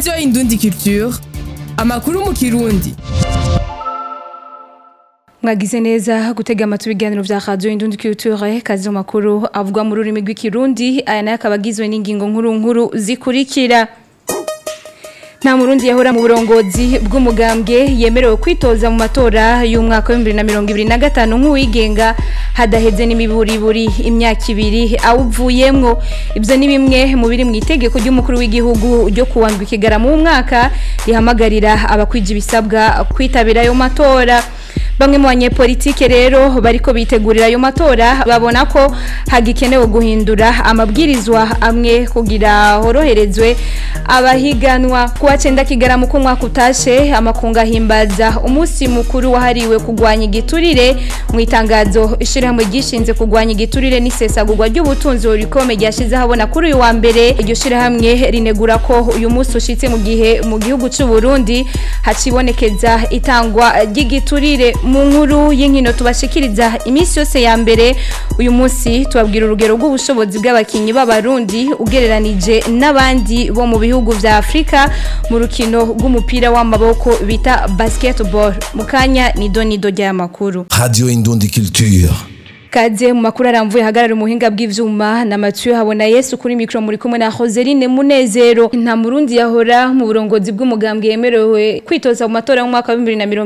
radiyo indundi culture amakuru mu kirundi mwagize neza gutega amatwi ibiganiro vya radio indundi culture kazi mu makuru avugwa mu rurimi rw'ikirundi aya nayo akaba agizwe n'ingingo nkuru nkuru zikurikira nta murundi yahora mu burongozi bw'umugambwe yemerewe kwitoza mu matora y'umwaka wa 2025 nk'uwigenga hadaheze n'imiburiburi imyaka ibiri awuvuyemwo ibyo ni bimwe mu biri mu itegeko ry'umukuru w'igihugu ryo kuwandwa ikigarama mu mwaka rihamagarira abakwija ibisabwa kwitabira ayo matora bamwe mu banyepolitike rero bariko bitegurira ayo matora babona ko hagikenewe guhindura amabwirizwa amwe kugira horoherezwe abahiganwa kuwa cenda kigaramu ko umwaka utashe amakunga ahimbaza umunsi mukuru wahariwe kugwanya igiturire mu itangazo ishirahamwe ryishinze kugwanya igiturire n'isesagurwa ry'ubutunzi rikome ryashize habona kuri uyu wa mbere iryo shirahamwe rinegura ko uyu munsi ushitse mu gihe mu gihugu c'u Burundi hacibonekeza itangwa ry'igiturire mu nkuru y'inkino tubashikiriza iminsi yose ya mbere uyu munsi tubabwira urugero rw'ubushobozi bw'abakinyi b'abarundi ugereranije n'abandi bo mu bihugu vya Afrika mu rukino rw'umupira w'amaboko bita basketball mu kanya ni donido ry'amakuru Radio Indundi Culture. Kaze mu makuru aramvuye hagarara umuhinga bw'ivyuma na Mathieu habona Yesu kuri micro muri kumwe na Joseline Munezero nta murundi yahora mu burongozi bw'umugambwe yemerewe kwitoza mu matora mu mwaka wa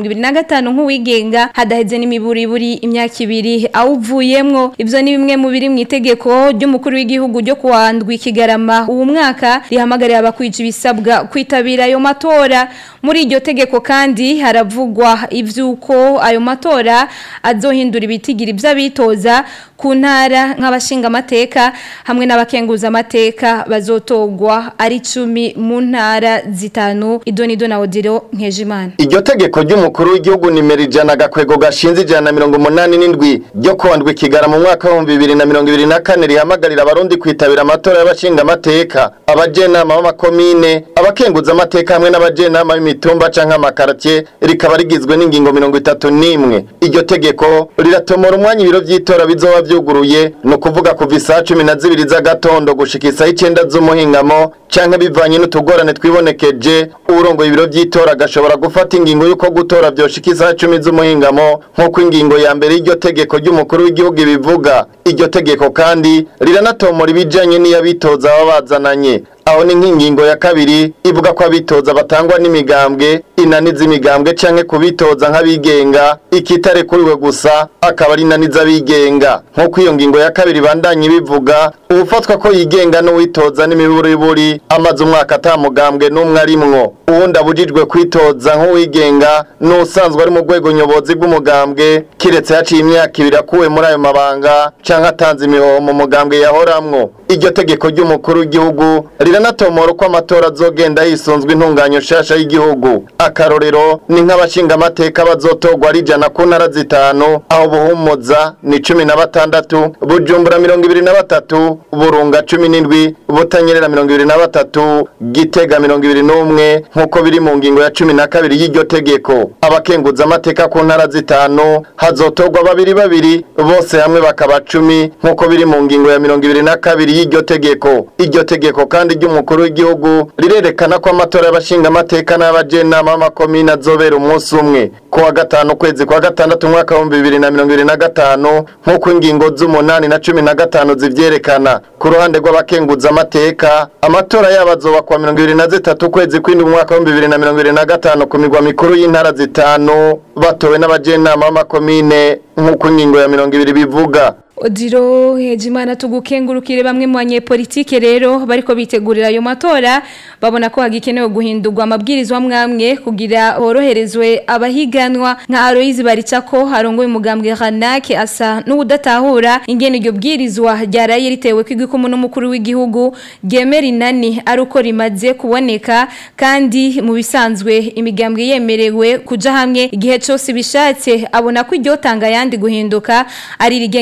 2025 nk'uwigenga hadaheze n'imiburiburi imyaka ibiri awuvuyemwo ivyo ni bimwe mu biri mu itegeko ry'umukuru w'igihugu ryo kuwandwa ikigarama uwo mwaka rihamagarira abakwija ibisabwa kwitabira ayo matora muri iryo tegeko kandi haravugwa ivyuko ayo matora azohindura ibitigiri vy'abitoza ku ntara nk'abashinga amateka hamwe n'abakenguza amateka bazotogwa ari cumi mu ntara zitanu idonido na odiro nkejimana iryo tegeko ry'umukuru w'igihugu nimero ijana agakwego gashinze ijana na mirongo umunani n'indwi ryo kuwandwa ikigara mu mwaka w'ibihumbi bibiri na mirongo ibiri na kane rihamagarira abarundi kwitabira amatora y'abashinga amateka abajenama b'amakomine abakenguza amateka hamwe n'abajenama b'imitumba canke amakartie rikaba rigizwe n'ingingo mirongo itatu n'imwe iryo tegeko riratomora umwanya ibiro vy'itora bizoba vyuguruye ni ukuvuga kuva isaha cumi na zibiri z'agatondo gushika isaha icenda z'umuhingamo canke bivanye n'utugorane twibonekeje urongoye ibiro vy'itora agashobora gufata ingingo y'uko gutora vyoshika isaha cumi z'umuhingamo nk'uko ingingo ya mbere y'iryo tegeko ry'umukuru w'igihugu ibivuga iryo tegeko kandi riranatomora ibijanye n'iyabitoza baba bazananye aho ni nk'ingingo ya kabiri ivuga ko abitoza batangwa n'imigambwe inani z'imigambwe canke kubitoza nk'abigenga ikitarekuriwe gusa akaba ari inani z'abigenga nk'uko iyo ngingo ya kabiri bandanye bivuga ubufatwa ko yigenga n'uwitoza n'imiburiburi amaze umwaka ata mugambwe n'umwe arimwo uwundi abujijwe kwitoza nk'uwigenga n'usanzwe ari mu rwego nyobozi bw'umugambwe kiretse yaciye imyaka ibiri akuwe muri ayo mabanga canke atanze imihoho mu mugambwe yahoramwo iryo tegeko ry'umukuru w'igihugu riranatomora uko amatora azogenda yisunzwe intunganyo shasha y'igihugu akarorero ni nk'abashinga amateka bazotogwa ari ijana ku ntara zitanu aho buhumuza ni cumi na batandatu bujumbura mirongo ibiri na batatu burunga cumi n'indwi butanyerera mirongo ibiri na batatu gitega mirongo ibiri n'umwe nk'uko biri mu ngingo ya cumi na kabiri y'iryo tegeko abakenguza amateka ku ntara zitanu hazotogwa babiri babiri bose hamwe bakaba cumi nk'uko biri mu ngingo ya mirongo ibiri na kabiri y'iryo tegeko iryo tegeko kandi ry'umukuru w'igihugu rirerekana ko amatora y'abashinga amateka n'abajenama b'amakomine azobera umunsi umwe ku wa gatanu ukwezi kwa gatandatu umwaka w'ibihumbi bibiri na mirongo ibiri na gatanu nk'uko ingingo z'umunani na cumi na gatanu zivyerekana ku ruhande rw'abakenguza amateka amatora yabo azoba kuwa mirongo ibiri na zitatu ukwezi kw'indwi umwaka w'ibihumbi bibiri na mirongo ibiri na gatanu ku migwa mikuru y'intara zitanu batowe n'abajenama b'amakomine nk'uko ingingo ya mirongo ibiri bivuga Odiro hejimana tugukengurukire bamwe mu banyepolitike rero bariko bitegurira ayo matora babona ko hagikenewe guhindurwa amabwirizwa mwamwe kugira horoherezwe abahiganwa nka Aloise Baricako harongoye umugambwe Ranake asa n'ubudatahura ingene iryo bwirizwa ryaraye ritewe kwigikumu n'umukuru w'igihugu gemera inani ari uko rimaze kuboneka kandi mu bisanzwe imigambwe yemerewe kuja hamwe igihe cyose bishatse abona ko iryo tanga yandi guhinduka ari rigenga imigambwe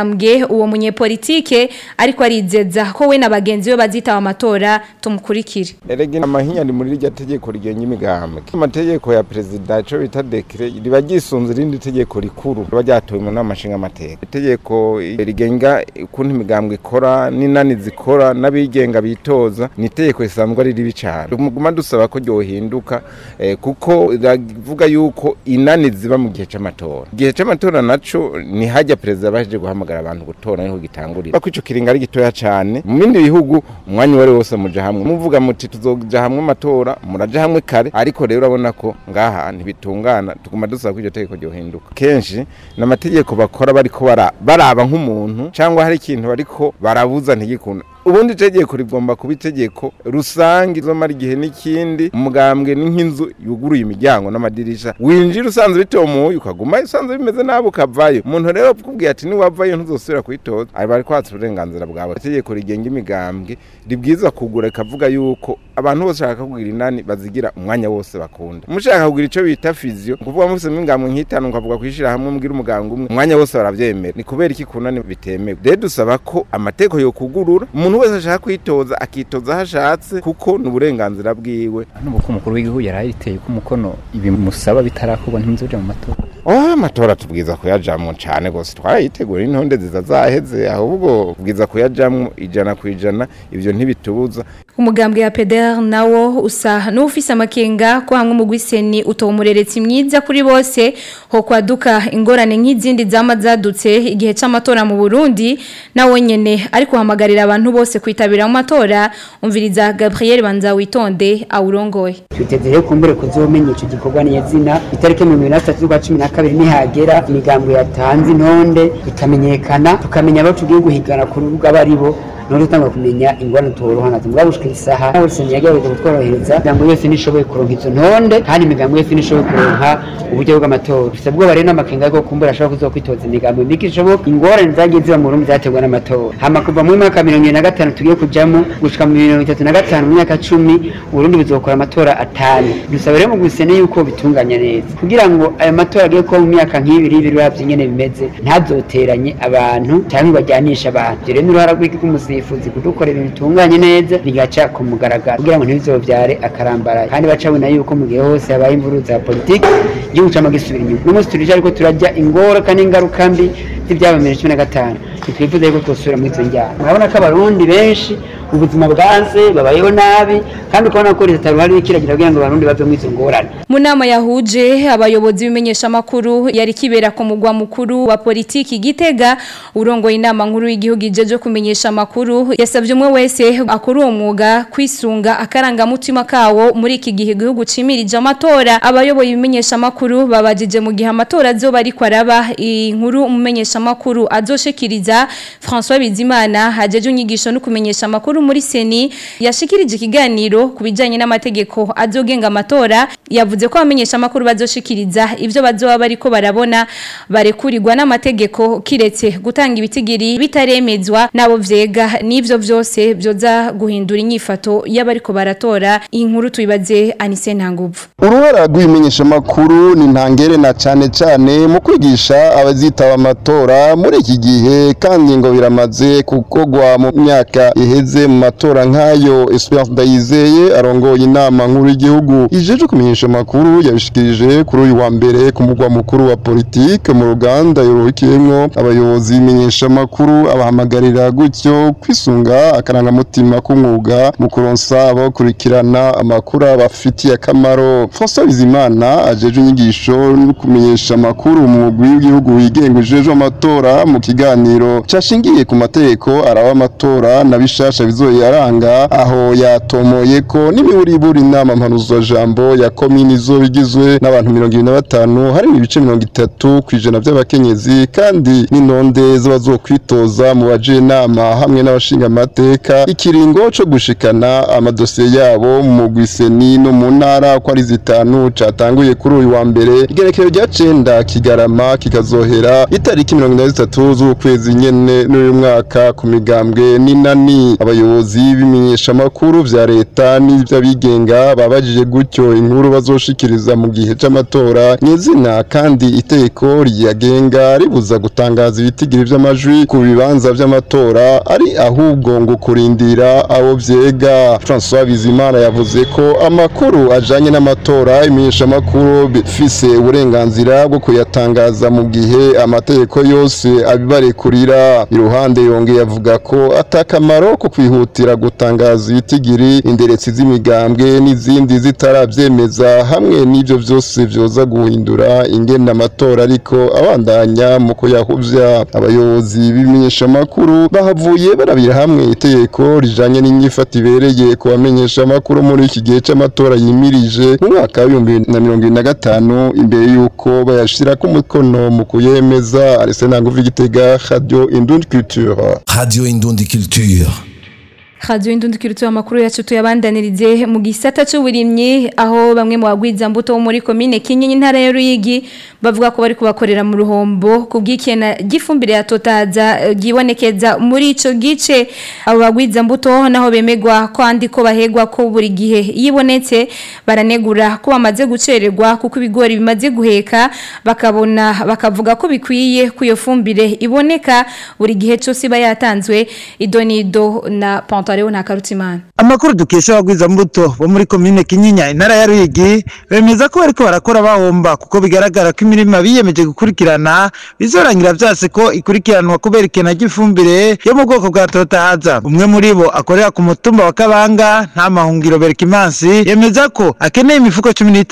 migambwe uwo munyepolitike ariko arizeza ko we na bagenzi be bazitaba amatora tumukurikire erege amahinya ari muri rya tegeko rigenga imigambwe amategeko ya perezida ico bita dekre riba ryisunze irindi tegeko rikuru riba ryatowe mu nama nshingamateka itegeko rigenga ukuntu imigambwe ikora n'inani zikora n'abigenga bitoza ni itegeko risanzwe ari ribi cane muguma dusaba ko ryohinduka eh, kuko riravuga yuko inani ziba mu gihe c'amatora igihe c'amatora naco ni hajya perezida baje guhamagara abantu gutora niho gitangurira bako ico kiringa ari gitoya cane mu bindi bihugu umwanya wari wose muja hamwe muvuga muti tuzoja hamwe amatora muraja hamwe kare ariko rero urabona ko ngaha ntibitungana tuguma dusaba ko iryo tegeko ryohinduka kenshi n'amategeko bakora bariko bara- baraba nk'umuntu cyangwa hari ikintu bariko barabuza ntigikunda ubundi itegeko rigomba kuba itegeko rusange izomara igihe n'ikindi umugambwe ni nk'inzu yuguruye imiryango n'amadirisha winjira usanze bitomuye ukaguma usanze bimeze nabi ukavayo umuntu rero akubwiye ati niwavayo ntuzosubira kuyitoza aba ari kwatsa uburenganzira bwawe itegeko rigenga imigambwe ribwiza kugura rikavuga yuko abantu bose bashaka kugira inani bazigira umwanya wose bakunda mushaka kugira ico bita fizio kuvuga mufisemo ingambwe nk'itanu ukavuga kwishira hamwe mugira umugambwe umwe umwanya wose baravyemera ni kubera iki kunani bitemewe rero dusaba ko amategeko yokugurura umuntu wese ashaka kwitoza akitoza aho ashatse kuko ni uburenganzira bwiwe nuko umukuru w'igihugu yari ariteye ko umukono ibimusaba bitarakorwa ntimuzoje mu matora Oh, amatora tubwiza kuyajamwo cane gose twarayitegura intonde ziza zaheze ahubwo tubwiza kuyajamwo ijana ku ijana ivyo ntibitubuza umugambwe ya PDR nawo usa n'ufise amakenga ko hamwe mu gwiseni utomureretse myiza kuri bose ho kwaduka ingorane nk'izindi zama zadutse igihe c'amatora mu Burundi nawo nyene ariko hamagarira abantu bose kwitabira mu matora umviriza Gabriel Banza witonde awurongoye twiteze rero kumbure kuzomenya ico gikorwa nyezina itariki mirongo ibiri na zitatu z'ukwa cumi na kabiri nihagera imigambo yatanze intonde ikamenyekana tukamenya abo tugiye guhigana ku rubuga abo ari bo none utangwa kumenya ingorane tuborohanaze mugabo gushika isaha nawe seni yagerageza kutworohereza imigambo yose nishoboye kuronka izo ntonde kandi imigambo yose nishoboye kuronka uburyo bw'amatora dufite ubwoba rero n'amakenga yo kumbura ashobora kuzokwitoza imigambo mike ishoboka ingorane zagiye ziba mu Burundi zaterwa n'amatora hama kuva mu mwaka wa mirongo ibiri na gatanu tugiye kujamo gushika mu mirongo itatu na gatanu mu myaka cumi Uburundi buzokora amatora atanu dusaba rero mu gusene yuko bitunganya neza kugira ngo ayo matora agiye kuba mu myaka nk'ibiri ibiri uravye ingene bimeze ntazoteranye abantu cyangwa bajyanisha abantu ivyo rero n'uruhara rw'iki rw'umusifuzi kudukora ibintu bitunganye neza bigaca ku mugaragaro kugira ngo ntibizovyare akarambaraye kandi bacabona yuko mu gihe hose habaye imvuru za politiki igihugu cama gisubira inyuma n'umunsi turije ariko turajya ingoraka n'ingaruka mbi z'ivyaba bibiri na cumi na gatanu ntitwifuza yuko twosubira muri izo njyana murabona ko abarundi benshi ubuzima bwanze babayeho nabi kandi ukabona ko leta ruhari ikiragira kugira ngo abarundi bave muri izo ngorane mu nama yahuje abayobozi b'imenyesha makuru yari kibera ku mugwa mukuru wa politiki gitega urongoye inama nkuru y'igihugu ijeje kumenyesha makuru yasabye umwe wese akora uwo mwuga kwisunga akarangamutima kawo muri iki gihe igihugu cimirije amatora abayoboye ibimenyesha makuru babajije mu gihe amatora azoba ariko araba inkuru umumenyesha makuru azoshikiriza François Bizimana hajeje unyigisho no kumenyesha makuru muri seni yashikirije ikiganiro kubijanye n'amategeko azogenga amatora yavuze ko abamenyesha makuru bazoshikiriza ivyo bazoba bariko barabona barekurirwa n'amategeko kiretse gutanga ibitigiri bitaremezwa nabo vyega n'ivyo vyose byoza guhindura inyifato y'abariko baratora inkuru tuyibaze Anise Ntanguvu uruhara rw'ibimenyeshamakuru ni ntangere na cyane cyane mu kwigisha abazitaba amatora muri iki gihe kandi ngo biramaze kugogwa mu myaka iheze mu matora nk'ayo Esperance Ndayizeye arongoye inama nkuru y'igihugu ijeje kumenyesha amakuru yabishikirije kuri uyu wa mbere ku mugwa mukuru wa politike mu ruganda yorokiyemwo abayobozi b'imenyesha amakuru abahamagarira gutyo kwisunga akarangamutima k'umwuga mu kuronsa abakurikirana amakuru abafitiye akamaro François Bizimana ajeje inyigisho no kumenyesha amakuru mu mugwi w'igihugu wigenga ujejwe amatora mu kiganiro cashingiye ku mategeko araba amatora na bishasha bizoyaranga aho yatomoye ko n'imiburiburi inama mpanuzo jambo ya komini zo bigizwe n'abantu mirongo ibiri na batanu harimo ibice mirongo itatu ku ijana by'abakenyezi kandi n'intonde z'abazokwitoza mu baje inama hamwe n'abashinga amateka ikiringo co gushikana amadosiye yabo mu mugwi seni no mu ntara ko ari zitanu catanguye kuri uyu wa mbere igerekero rya cenda kigarama kikazohera itariki mirongo inani zitatu z'ukwezi nyene n'uyu mwaka ku migambwe n'inani abayobozi abayobozi b'imenyeshamakuru vya leta n'ivy'abigenga babajije gutyo inkuru bazoshikiriza mu gihe c'amatora nyezina kandi itegeko ryagenga ribuza gutangaza ibitigiri vy'amajwi ku bibanza vy'amatora ari ahubwo ngo kurindira abo vyega François Bizimana yavuze ko amakuru ajanye n'amatora imenyeshamakuru bifise uburenganzira bwo kuyatangaza mu gihe amategeko yose abibarekurira iruhande yongeye avuga ko atakamaro ko kwihutira gutangaza ibitigiri inderetsi z'imigambwe n'izindi zitaravyemeza hamwe n'ivyo vyose vyoza guhindura ingene amatora ariko abandanya mu kuyahuvya abayobozi b'imenyeshamakuru bahavuye barabira hamwe itegeko rijanye n'inyifato ibereye ku bamenyeshamakuru muri iki gihe c'amatora yimirije mu mwaka w'ibihumbi na mirongo ibiri na gatanu imbere y'uko bayashirako umukono mu kuyemeza Arsene Nguvu Gitega Radio Indundi Culture Radio Indundi Culture. Radio Indundi Culture amakuru yacu tuyabandanirize mu gisata c'uburimyi aho bamwe mu bagwiza mbuto bo muri commune Kinyinya intara ya Ruyigi bavuga ko bari kubakorera mu ruhombo kubw'ikena gifumbire ya totaza gibonekeza muri ico gice abo bagwiza mbuto naho bemegwa ko andi ko bahegwa ko buri gihe yibonetse baranegura ko bamaze gucererwa kuko ibigori bimaze guheka bakabona bakavuga ko bikwiye ku iyo fumbire iboneka buri gihe cyose iba yatanzwe idonido na Pantaleo na Karutimana Amakuru dukesha abagwiza mbuto bo muri commune Kinyinya intara ya Ruyigi bemeza ko bariko barakora bahomba kuko bigaragara ko imirima biyemeje gukurikirana bizorangira vyase ko ikurikiranwa kubera ikena ry'ifumbire yo mu bwoko bwa totahaza umwe muri bo akorera ku mutumba wa Kabanga nta mahungiro Berkimansi yemeza ko akeneye imifuko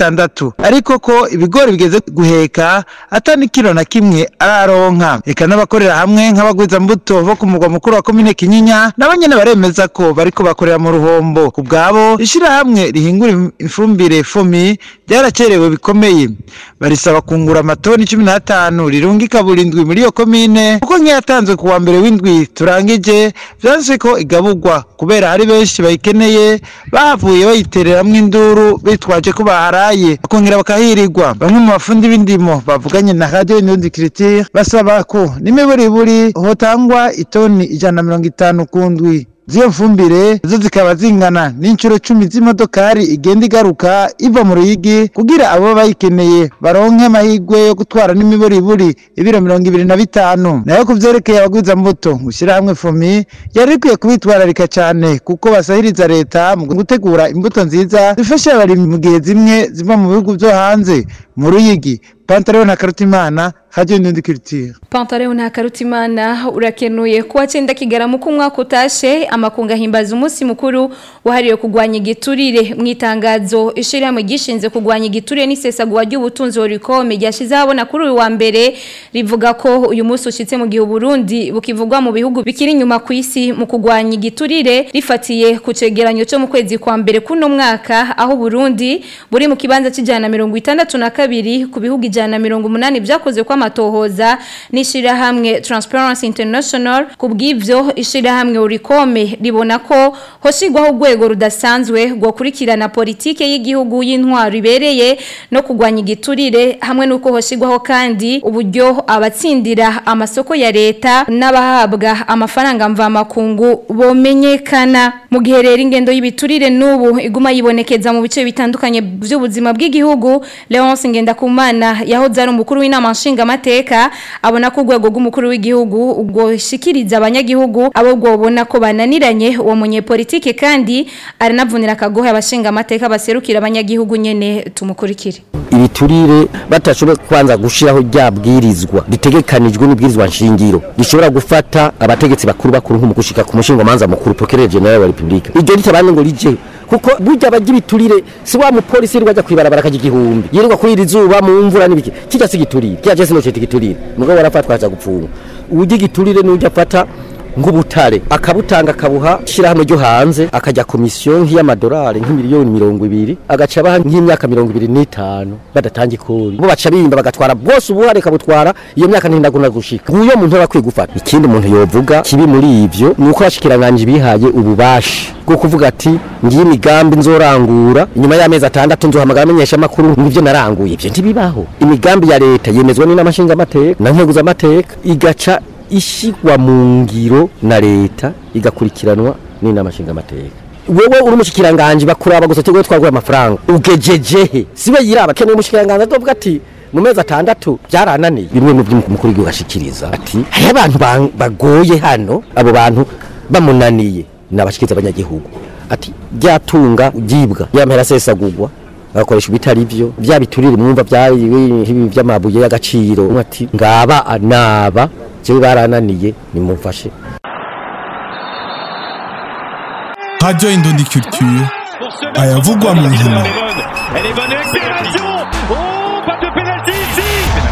16 ariko ko ibigori bigeze guheka atani kilo na kimwe araronka eka n'abakorera hamwe nk'abagwiza mbuto bo ku mugwa mukuru wa commune Kinyinya nabanyene baremeza ko bariko bakorera mu ruhombo ku bwabo ishirahamwe rihingura ifumbire fomi ryaracerewe bikomeye barisaba kungura amatoni cumi n'atanu rirungika burindwi muri iyo komine kuko nk'iyatanzwe ku wa mbere w'indwi turangije vyanse ko igaburwa kubera hari benshi bayikeneye bahavuye bayitereramwo induru bitwaje ko baharaye bakongera bakahirirwa bamwe mu bafundi b'indimo bavuganye na radio inundi critique basaba ko n'imiburiburi hotangwa itoni ijana na mirongo itanu ku ndwi ziyo mfumbire zo zikaba zingana n'inshuro cumi z'imodokari igenda igaruka iva mu ruyigi kugira abo bayikeneye baronke amahirwe yo gutwara n'imiburiburi ibiro mirongo ibiri na bitanu nayo ku vyerekeye abagwiza mbuto gushyira hamwe fomi yari ikwiye kubitwararika cyane kuko basahiriza leta mu gutegura imbuto nziza zifasha abarimyi mu gihe zimwe ziva mu bihugu vyo hanze mu ruyigi Pantaleo na Karutimana Radio Ndundi Culture. Pantaleo na Karutimana urakenuye kuwa cenda kigaramu ku mwaka utashe amakunga himbaza umunsi mukuru wahariwe kugwanya igiturire mu itangazo ishiramwe gishinze kugwanya igiturire n'isesagwa ry'ubutunzi horikome ryashize abona kuri uyu wa mbere rivuga ko uyu munsi ushitse mu gihe Burundi bukivugwa mu bihugu bikiri inyuma ku isi mu kugwanya igiturire rifatiye ku cegeranyo cyo mu kwezi kwa mbere kuno mwaka aho Burundi buri mu kibanza cy'ijana mirongo itandatu na kabiri ku bihugu ijana mirongo umunani byakoze kwa amatohoza n'ishirahamwe Transparency International kubw'ivyo ishirahamwe urikome ribona ko hoshigwaho urwego rudasanzwe rwo kurikirana politike y'igihugu y'intwaro ibereye no kugwanya igiturire hamwe nuko hoshigwaho kandi uburyo abatsindira amasoko ya leta n'abahabwa amafaranga mvamakungu bomenyekana mu gihe rero ingendo y'ibiturire n'ubu iguma yibonekeza mu bice bitandukanye by'ubuzima bw'igihugu Leonce Ngendakumana yahoze ari umukuru w'inama nshingamateka abona ko urwego rw'umukuru w'igihugu ubwo shikiriza abanyagihugu abo bwobona ko bananiranye uwo munyepolitike kandi aranavunira akagohe abashingamateka baserukira abanyagihugu nyene tumukurikire ibiturire batashoboye kwanza gushiraho ryabwirizwa ritegekanijwe n'ibwirizwa nshingiro rishobora gufata abategetsi bakuru bakuru nk'umugushika ku mushinga manza mukuru procureur general wa republika iryo ritabane ngo rije kuko burya abagira ibiturire si wa mupolisi yirirwa ajya kwibarabara akaja igihumbi yirirwa kurira izuba mu mvura n'ibiki kijya si igiturire kijya je sinocita igiturire mugabo warafatwa aja gupfunga uburyo igiturire n'ujya afata nk'ubutare akabutanga akabuha ishyirahamwe ryo hanze akajya komisiyo nk'iy'amadolari nk'imiliyoni mirongo ibiri agaca abaha nk'imyaka mirongo ibiri n'itanu badatanga ikori bo baca bimba bagatwara bwose ubuhare kabutwara iyo myaka ntindaguna gushika nguyo muntu aba akwiye gufata ikindi umuntu yovuga kibi muri ivyo ni uko abashikiranganje bihaye ububasha bwo kuvuga ati ngiye imigambi nzorangura inyuma y'amezi atandatu nzohamagara amenyesha amakuru ngivyo naranguye ivyo ntibibaho imigambi ya leta yemezwa n'inamashinga amateka na nteguza amateka igaca ishigwa mu ngiro na leta igakurikiranwa n'inama nshingamateka wewe uri umushikiranganje bakuraba gusa tegwe twaguye amafaranga ugejejehe siwe yiraba keneye umushikiranganje azovuga ati mu mezi atandatu byarananiye bimwe mu by'umukuru w'igihugu ashikiriza ati hariho abantu ba- bagoye hano abo bantu bamunaniye nabashikiriza abanyagihugu ati byatunga byibwa yamera sesagurwa bagakoresha ibitari byo bya biturire mwumva byari ibi by'amabuye y'agaciro umwe ati ngaba naba jewe barananiye nimumfashe Radio Indundi Culture ayavugwa mu nkino Elle est bonne accélération Oh, pas de pénalty ici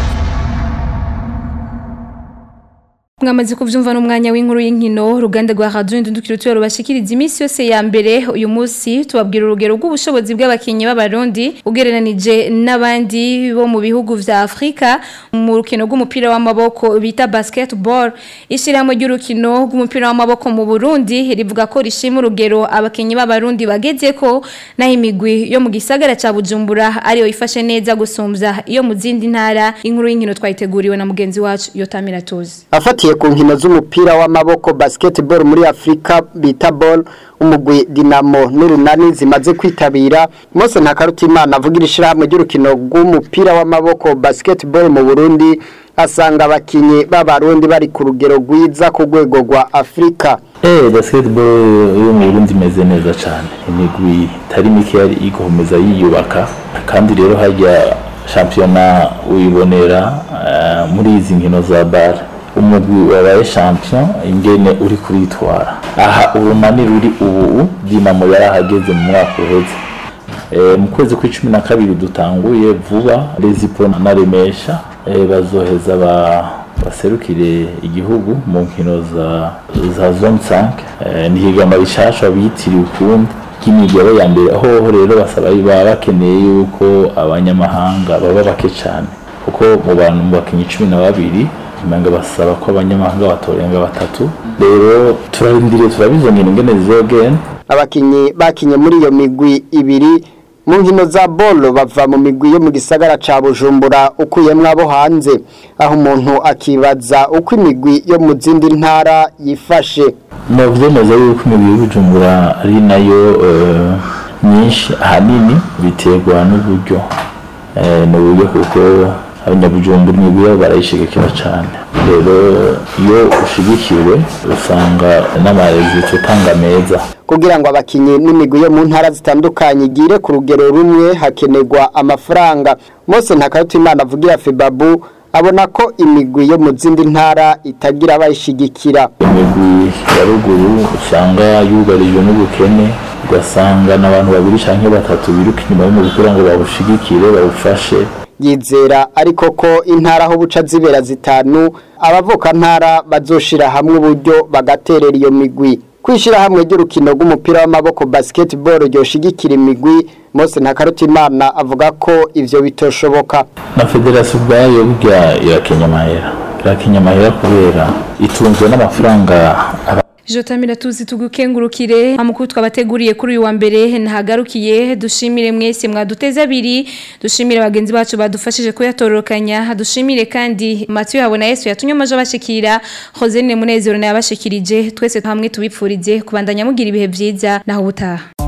mwamaze kuvyumva n'umwanya w'inkuru y'inkino ruganda rwa radio indundukiro tuyo rubashikiriza iminsi yose ya mbere uyu munsi tubabwira urugero rw'ubushobozi bw'abakinyi b'abarundi ugereranije n'abandi bo mu bihugu vya Afrika mu rukino rw'umupira w'amaboko bita basketball ishyirahamwe ry'urukino rw'umupira w'amaboko mu Burundi rivuga ko rishima urugero abakinyi b'abarundi bagezeko naho imigwi yo mu gisagara ca Bujumbura ariyo ifashe neza gusumbya iyo mu zindi ntara inkuru y'inkino twayiteguriwe na mugenzi wacu Yotamira Tuzi afatiye ku nkino z'umupira w'amaboko basketball muri Afrika bita ball umugwi Dinamo n'urunani zimaze kwitabira Mose Ntakarutimana avugira ishirahamwe ry'urukino rw'umupira w'amaboko basketball mu Burundi asanga abakinyi b'abarundi bari ku rugero rwiza ku rwego rwa Afrika Eh basketball yo mu Burundi imeze neza cyane imigwi itari mike yari igomeza yiyubaka kandi rero hajya shampiyona uyibonera eh, muri izi nkino za bar umugwi wabaye champion ingene uri kuritwara aha urunani ruri ubu dinamo yarahageze mu mwaka uheze Eh, mu kwezi kw'icumi na kabiri dutanguye vuba rezipo na remesha eh, bazoheza ba baserukire igihugu mu nkino za za zone 5 eh, ni higanwa rishasha bitiriwe ukundi kimigero ya mbere aho rero basaba baba bakeneye yuko abanyamahanga baba bake cyane kuko mu bantu mu bakinnyi cumi na babiri imanga basaba ko abanyamahanga batorenga batatu rero turarindiriye turabizonye ingene zizogenda abakinyi bakinye muri iyo migwi ibiri mu nkino za bolo bava mu migwi yo mu gisagara ca Bujumbura ukuyemwo abo hanze aho umuntu akibaza uko imigwi yo mu zindi ntara yifashe mu byemeza yuko imibiri y'ubujumbura ari nayo eh, myinshi ahanini biterwa n'uburyo Eh, ni uburyo kuko abanyabujumbura imibiri yabo barayishigikira cyane rero iyo ushigikiwe usanga n'amarezito utanga meza kugira ngo abakinyi n'imigwi yo mu ntara zitandukanye igire ku rugero rumwe hakenerwa amafaranga Mose Ntakarutimana avugira Febabu abona ko imigwi yo mu zindi ntara itagira abayishigikira imigwi ya ruguru usanga yugarijwe n'ubukene ugasanga n'abantu babiri cyangwa batatu biruka inyuma y'umugwi kugira ngo bawushigikire bawufashe yizera ariko ko intara aho buca zibera zitanu abavuka ntara bazoshira hamwe uburyo bagaterera iyo migwi kwishira hamwe ry'urukino rw'umupira w'amaboko basketball ryoshigikira imigwi Mose Ntakarutimana avuga ko ivyo bitoshoboka na federasiyo ubwayo burya irakenya amahera irakenya amahera kubera itunzwe n'amafaranga aba Jotamira tuzi tugukengurukire amakuru twabateguriye kuri uyu wa mbere ntahagarukiye dushimire mwese mwaduteze abiri dushimire bagenzi bacu badufashije kuyatororokanya dushimire kandi Mathieu habona Yesu yatumye amaje bashikira Jose Munezero naye abashikirije twese hamwe tubipfurize kubandanya mugira ibihe byiza naho ubutaha